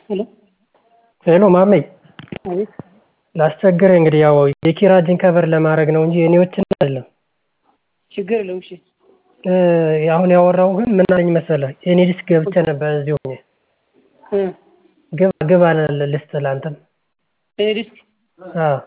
ሄሎ ሄሎ ማሜ አቤት ላስቸግርህ እንግዲህ ያው የኪራጅን ከቨር ለማድረግ ነው እንጂ የኔዎችን አይደለም። ችግር የለውም እሺ አሁን ያወራሁህ ግን ምን አለኝ መሰለህ የኔ ዲስክ ገብቼ ነበር እዚሁ ሆኜ እ ግባ ግባ ልስጥህ ለአንተም የኔ ዲስክ አዎ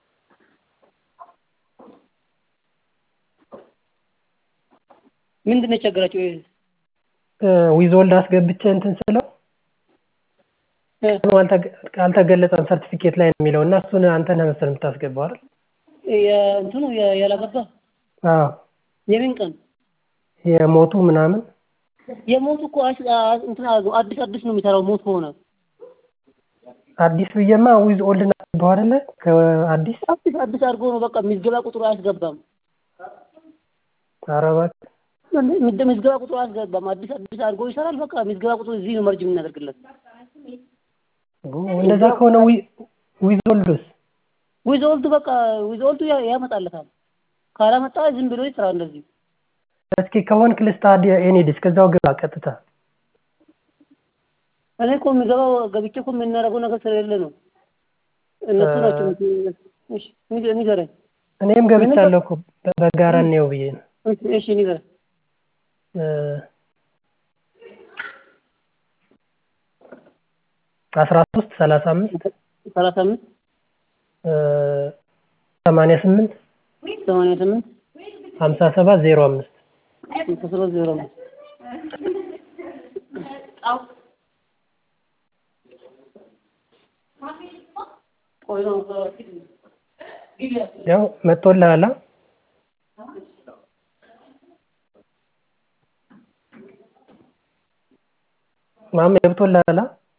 ምንድን ነው የቸገራቸው? ዊዞልድ አስገብቼ እንትን ስለው እ አልተገለጸም ሰርቲፊኬት ላይ ነው የሚለው እና እሱን አንተ ነህ መሰለህ የምታስገባው አይደል? እንትኑ ያላገባ አዎ የምን ቀን የሞቱ ምናምን የሞቱ እኮ እንትን አዲስ አዲስ ነው የሚሰራው ሞት ከሆነ አዲስ ብዬማ ዊዝ ኦልድ ነው አይደለ? ከአዲስ አዲስ አዲስ አድርጎ ነው በቃ ምዝገባ ቁጥሩ አያስገባም። ኧረ እባክህ ምዝገባ ቁጥሩ አያስገባም። አዲስ አዲስ አድርጎ ይሰራል። በቃ ምዝገባ ቁጥሩ እዚህ ነው መርጅ የምናደርግለት። እንደዛ ከሆነ ዊዝ ኦልድስ ዊዝ ኦልድ በቃ ዊዝ ኦልዱ ያመጣለታል። ካላመጣ ዝም ብሎ ይስራ እንደዚህ። እስኪ ከሆንክ ልስጥህ የኔ ዲስክ እዛው ግባ ቀጥታ። እኔ እኮ የሚገባው ገብቼ እኮ የምናደርገው ነገር ስለሌለ ነው። እነሱ ናቸው እሺ ንገረኝ። እኔም ገብቻለሁ እኮ በጋራ እንየው ብዬ ነው። እሺ ንገረኝ። አስራ ሶስት ሰላሳ አምስት ሰላሳ አምስት ሰማንያ ስምንት ሰማንያ ስምንት ሀምሳ ሰባት ዜሮ አምስት ሀምሳ ሰባት ዜሮ አምስት ያው መጥቶልሃል? ማሜ ገብቶልሃል?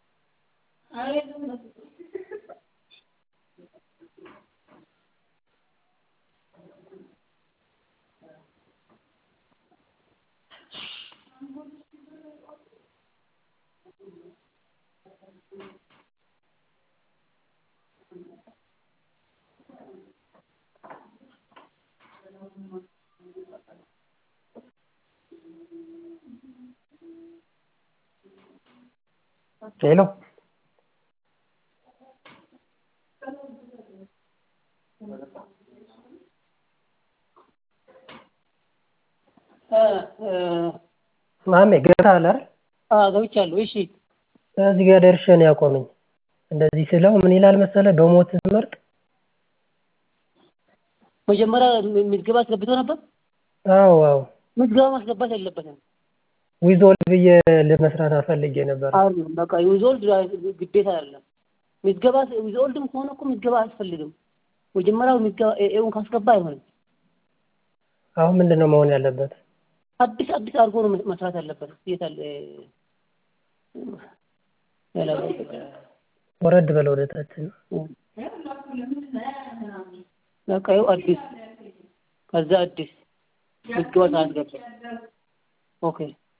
ሄሎ ማሜ ገብተሃል አይደል? አዎ ገብቻለሁ። እሺ እዚህ ጋር ደርሼ ነው ያቆመኝ። እንደዚህ ስለው ምን ይላል መሰለህ በሞት ስትመርጥ መጀመሪያ ምዝገባ አስገብቶ ነበር? አዎ አዎ ምዝገባ ማስገባት የለበትም። ዊዝ ኦልድ ብዬ ለመስራት አፈልጌ ነበር። አይደለም በቃ ዊዝ ኦልድ ግዴታ አይደለም። ምዝገባ ዊዝ ኦልድም ከሆነ እኮ ምዝገባ አያስፈልግም። መጀመሪያው ምዝገባ ኤውን ካስገባ አይሆንም። አሁን ምንድን ነው መሆን ያለበት? አዲስ አዲስ አድርጎ ነው መስራት ያለበት። የት አለ ወረድ በለው ወደ ታች ነው። በቃ ይኸው አዲስ ከዛ አዲስ ምዝገባ ሳያስገባ ኦኬ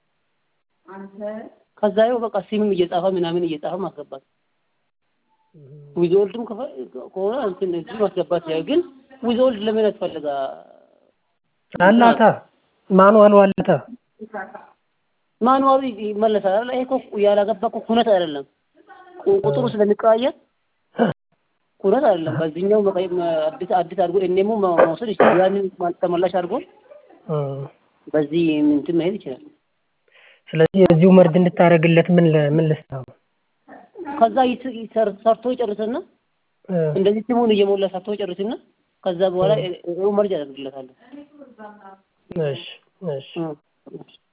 ከዛ ይኸው በቃ ሲምም እየጻፈ ምናምን እየጻፈ ማስገባት ዊዝ ኦልድም ከሆነ እንትን እዚህ ማስገባት ያው ግን ዊዝ ኦልድ ለምን ያስፈልጋ? አላታ ማኑዋሉ አላታ ማኑዋሉ ይመለሳል። ይሄ እኮ ያላገባ እኮ ኩነት አይደለም። ቁጥሩ ስለሚቀያየር ኩነት አይደለም። በዚህኛው አዲስ አዲስ አድርጎ እኔሙ መውሰድ ይችላል። ያንን ተመላሽ አድርጎ በዚህ እንትን መሄድ ይችላል። ስለዚህ እዚሁ መርድ እንድታደርግለት ምን ምን ልስታው? ከዛ ሰርቶ ይጨርስና እንደዚህ ስሙን እየሞላ ሰርቶ ይጨርስና ከዛ በኋላ መርጅ ያደርግለታል። እሺ እሺ